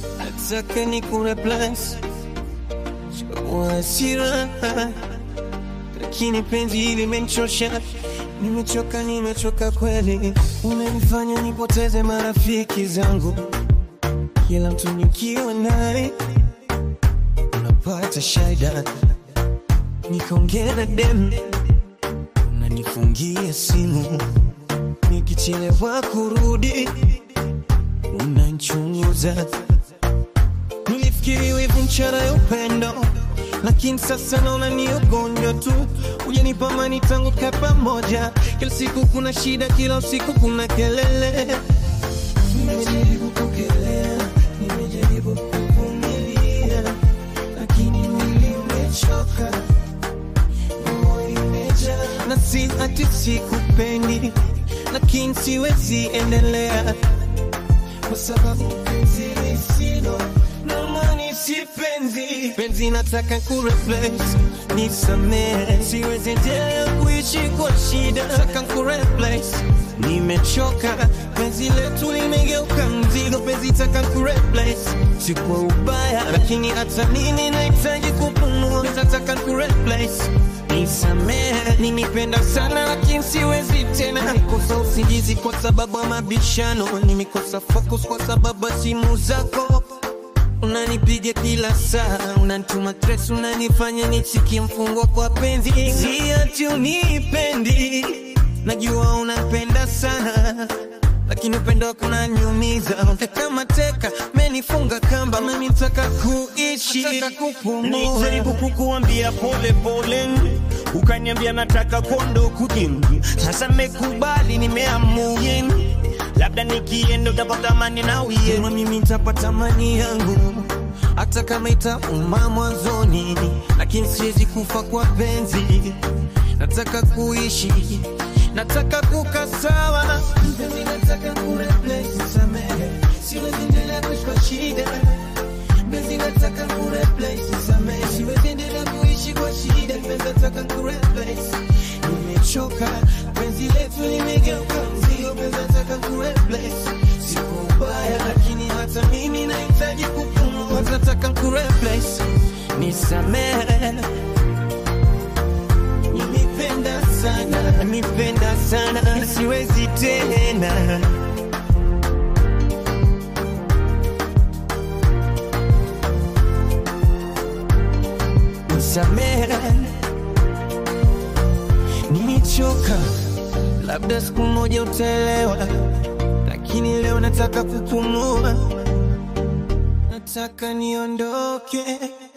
nataka ni kureplace wasira, lakini penzi hili limenichosha. Nimechoka, nimechoka kweli, unanifanya nipoteze marafiki zangu. Kila mtu nikiwa naye unapata shida, nikaongea na dem, unanifungia simu, nikichelewa kurudi unanchunguza. Nilifikiri wivu mchana ya upendo, lakini sasa naona ni ugonjwa tu. Hujanipa amani tangu tukae pamoja, kila siku kuna shida, kila usiku kuna kelele. Nimejaribu kukelea, nimejaribu kuvumilia, lakini mwili umechoka, moyo imejaa. na si ati sikupendi, lakini siwezi endelea kwa sababu penzi lisilo na maana si penzi. Penzi nataka kureplace, nisamehe, siwezi endelea kuishi kwa shida. Nataka kureplace, nimechoka, penzi letu limegeuka mzigo. Penzi taka kureplace, si kwa ubaya, lakini hata mimi nahitaji kupumua. Nataka kureplace Nisamehe, nimependa sana lakini siwezi tena. Nikosa usingizi kwa sababu ya mabishano, nimekosa focus kwa sababu ya simu zako. Unanipiga kila saa, unanituma stress, unanifanya nisikie mfungwa kwa penzi. Si ati unipendi, najua unapenda sana lakini upendo wako unaniumiza. Kama teka menifunga kamba, mimi nataka kuishi, nataka kupumua. Nilijaribu kukuambia pole pole, ukaniambia nataka kondo kujingi. Sasa nimekubali, nimeamua labda nikienda utapata amani na uye. Kama mimi nitapata amani yangu hata kama itauma mwanzoni, lakini siwezi kufa kwa penzi. Nataka kuishi, nataka kukaa sawa. Penzi nataka kureplace, samehe, siwezi endelea kuishi kwa shida. Penzi nataka kureplace, samehe, siwezi endelea kuishi kwa shida. Penzi nataka kureplace, nimechoka. Penzi letu limegeuka mzigo. Penzi nataka kureplace, siko ubaya, lakini hata mimi nahitaji kupumua. Nataka kureplace, nisamehe Nimependa sana, nimependa sana, siwezi tena. Nisamehe, nimechoka, labda siku moja utaelewa, lakini leo nataka kupumua, nataka niondoke.